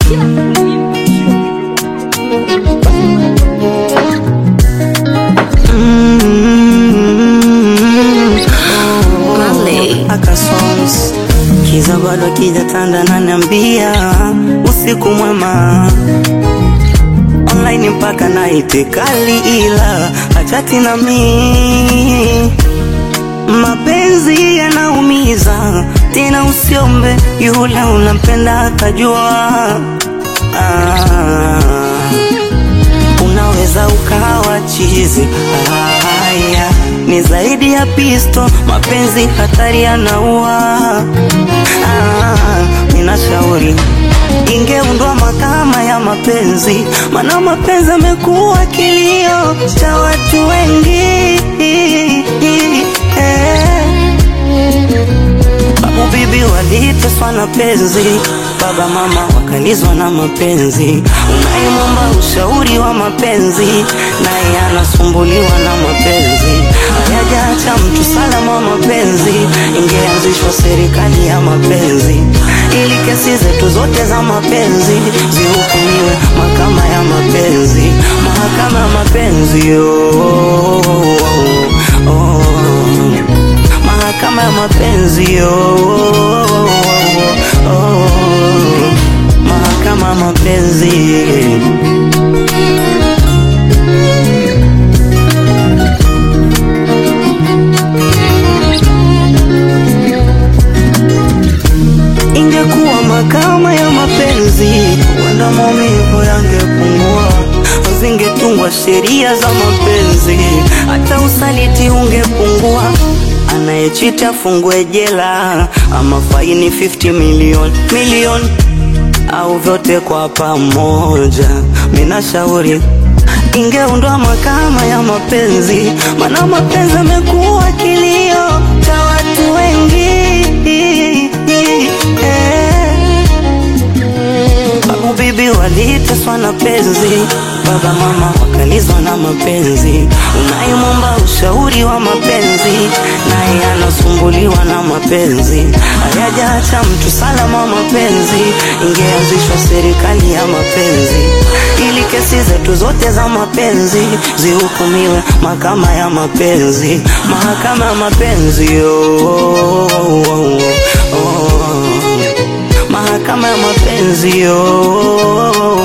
Akasons kiza bado kijatanda, naniambia usiku mwema online mpaka naite kali, ila achati na mi mapenzi yanaumiza tena, usiombe yule unampenda akajua. Ah, unaweza ukawa chizi. Haya ni zaidi ya pisto, mapenzi hatari yanaua. Ah, ninashauri ingeundwa mahakama ya mapenzi, maana mapenzi amekuwa kilio cha watu wengi eh. Babu bibi waliteswa na penzi, baba mama wakalizwa na mapenzi. Unayemwomba ushauri wa mapenzi, naye anasumbuliwa na mapenzi. Hayajaacha mtu salama wa mapenzi, ingeanzishwa serikali ya mapenzi ili kesi zetu zote za mapenzi zihukumiwe mahakama ya mapenzi, mahakama ya mapenzi oh, oh, oh, oh. Mahakama ya mapenzi oh, oh, oh, oh. Mahakama ya mapenzi ingekuwa mahakama ya mapenzi, wenda maumivu yangepungua, zingetungwa sheria za mapenzi, hata usaliti ungepungua. Anayechita afungwe jela ama faini 50 milioni milioni au vyote kwa pamoja. Mina shauri ingeundwa mahakama ya mapenzi, maana mapenzi amekuwa kilio cha watu wengi eh. Babu bibi waliteswa na penzi, baba mama wakalizwa na mapenzi. Unayemwomba ushauri wa mapenzi, naye anasumbuliwa na mapenzi. Hayajaacha mtu salama wa mapenzi, ingeanzishwa serikali ya mapenzi ili kesi zetu zote za mapenzi zihukumiwe mahakama ya mapenzi, mahakama ya mapenzi oh, oh, oh, oh. Mahakama ya mapenzi oh,